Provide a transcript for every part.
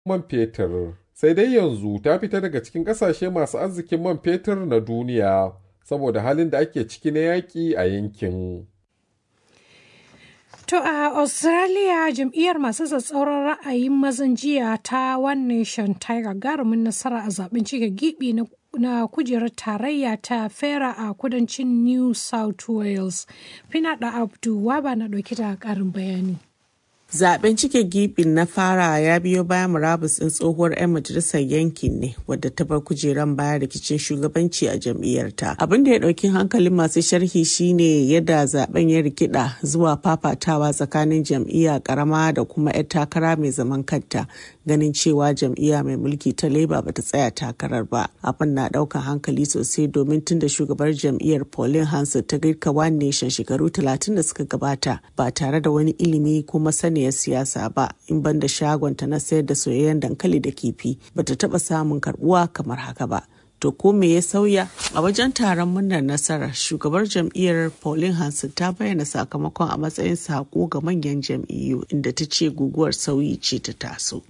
man fetur. Sai dai yanzu ta fita daga cikin ƙasashe masu arzikin man fetur na duniya saboda halin da ake ciki na yaƙi a yankin. To a Australia jam'iyyar masu tsatsauran ra'ayin mazan jiya ta One Nation ta yi gagarumin nasara a zaben cike gibi na na kujerar tarayya ta fera a kudancin New South Wales. Finada Abdu Waba na ɗauki da ƙarin bayani. Zaben cike gibin na fara ya biyo bayan murabus ɗin tsohuwar 'yan majalisar yankin ne wadda ta bar kujeran bayan rikicin shugabanci a jam'iyyarta. Abin da ya ɗauki hankalin masu sharhi shine yadda zaben ya rikida zuwa fafatawa tsakanin jam'iyya karama da kuma 'yar takara mai zaman kanta ganin cewa jam'iyya mai mulki ta Labour bata tsaya takarar ba. Abin na ɗaukan hankali sosai domin tun da shugabar jam'iyyar Pauline Hanson ta girka One Nation shekaru 30 da suka gabata ba tare da wani ilimi ko masani saniyar siyasa ba in banda shagonta na sayar da soyayyen dankali da kifi bata taba samun karbuwa kamar haka ba to ko me ya sauya a wajen taron murnar nasarar shugabar jam'iyyar pauline hanson ta bayyana sakamakon a matsayin sako ga manyan jam'iyyu inda ta ce guguwar sauyi ce ta taso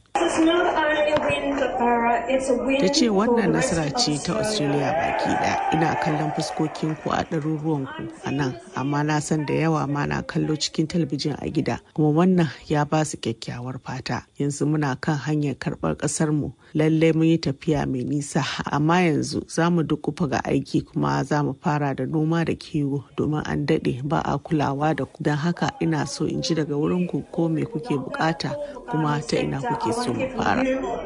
ta ce wannan nasara ce ta australia baki daya ina kallon fuskokin ku a ɗaruruwan ku a nan amma na san da yawa ma na kallo cikin talabijin a gida kuma wannan ya ba su kyakkyawar fata yanzu muna kan hanyar karɓar ƙasar mu lalle mun yi tafiya mai nisa amma yanzu za mu dukufa ga aiki kuma za mu fara da noma da kiwo domin an daɗe ba a kulawa da ku don haka ina so in ji daga wurin ku ko me kuke bukata kuma ta ina kuke so mu fara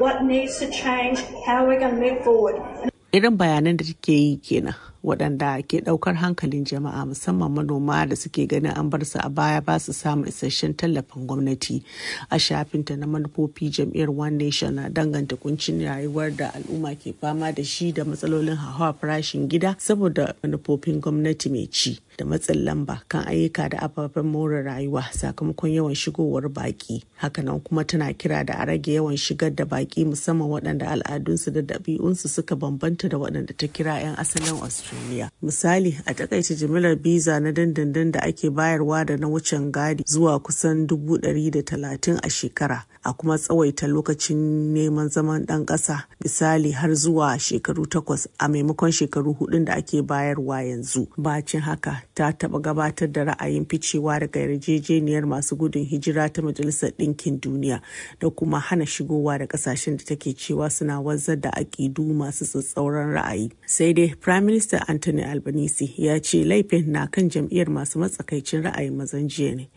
Irin bayanan da take yi kenan waɗanda ke ɗaukar hankalin jama'a musamman manoma da suke ganin an bar su a baya ba su samun isasshen tallafin gwamnati a shafinta na manufofi jam'iyyar one nation na danganta kuncin rayuwar da al'umma ke fama da shi da matsalolin hawa farashin gida saboda manufofin gwamnati mai ci da matsin lamba kan ayyuka da ababen more rayuwa sakamakon yawan shigowar baki hakanan kuma tana kira da a rage yawan shigar da baki musamman waɗanda al'adunsu da ɗabi'unsu suka bambanta da waɗanda ta kira 'yan asalin australia misali a takaice jimilar biza na dindindin da ake bayarwa da na wucin gadi zuwa kusan dubu ɗari da talatin a shekara a kuma tsawaita lokacin neman zaman ɗan ƙasa misali har zuwa shekaru takwas a maimakon shekaru hudun da ake bayarwa yanzu bacin haka ta taɓa gabatar da ra'ayin ficewa daga yarjejeniyar masu gudun hijira ta majalisar ɗinkin duniya da kuma hana shigowa da ƙasashen da take cewa suna wanzar da aƙidu masu tsatsauran ra'ayi sai dai prime minister anthony albanese ya ce laifin na kan jam'iyyar masu matsakaicin ra'ayin mazan jiya ne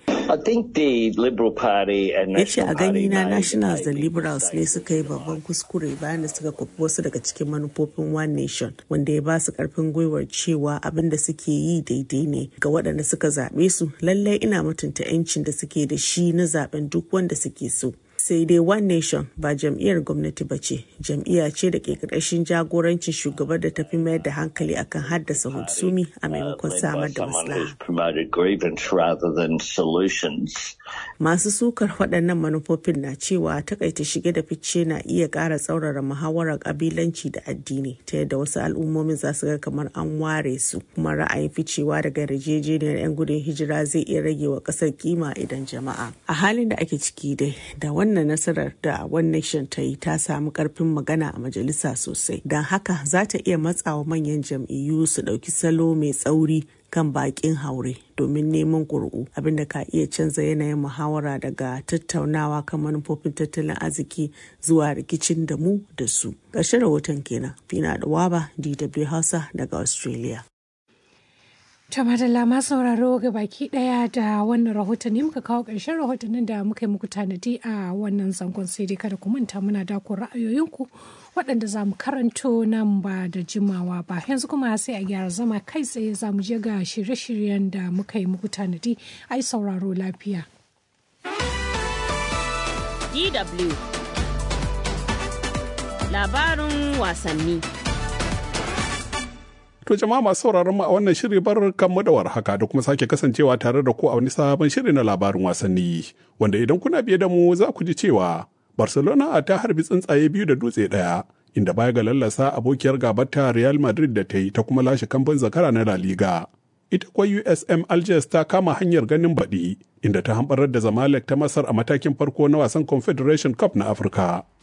ya ce a gani na nationals da liberals ne suka yi babban kuskure bayan da suka kwafi wasu daga cikin manufofin one nation wanda ya ba su karfin gwiwar cewa abin da suke yi daidai ne ga waɗanda suka zaɓe su lallai ina mutunta 'yancin da suke da shi na zaɓen duk wanda suke so sai dai one nation ba jam'iyyar gwamnati ba ce jam'iyya ce da ke ƙarƙashin jagorancin shugabar da tafi mayar da hankali akan haddasa hutsumi a maimakon samar da maslaha masu sukar waɗannan manufofin na cewa takaita shige da fice na iya ƙara tsaurara muhawarar ƙabilanci da addini ta yadda wasu al'ummomin za su ga kamar an ware su kuma ra'ayin ficewa daga yarjejeniyar 'yan gudun hijira zai iya rage wa ƙasar kima idan jama'a a halin da ake ciki dai da wannan nasarar da One Nation ta yi ta samu karfin magana a majalisa sosai don haka za ta iya matsawa manyan jam'iyyu su ɗauki salo mai tsauri kan bakin haure domin neman ƙuri'u abinda ka iya canza yanayin muhawara daga tattaunawa kan manufofin tattalin arziki zuwa rikicin da mu da su ƙarshen rahoton kenan fina da waba dw hausa daga australia Ta madalla ma sauraro ga baki daya da wannan rahotanni muka kawo ƙarshen rahotannin da muka yi muku tanadi a wannan zangon sai dai kada ku manta muna dako ra'ayoyinku waɗanda za mu karanto nan ba da jimawa ba yanzu kuma sai a gyara zama kai tsaye za mu je ga shirye-shiryen da muka yi muku tanadi ai sauraro lafiya. DW Labarin wasanni. To jama'a masu sauraron mu a wannan shiri bar kanmu da warhaka da kuma sake kasancewa tare da ku a wani sabon shiri na labarin wasanni wanda idan kuna biye da mu za ku ji cewa Barcelona ta harbi tsuntsaye biyu da dutse ɗaya inda baya ga lallasa abokiyar gabarta Real Madrid da ta yi ta kuma lashe kamfan zakara na La Liga. Ita kuwa USM Algiers ta kama hanyar ganin baɗi inda ta hambarar da Zamalek ta Masar a matakin farko na wasan Confederation Cup na Afirka.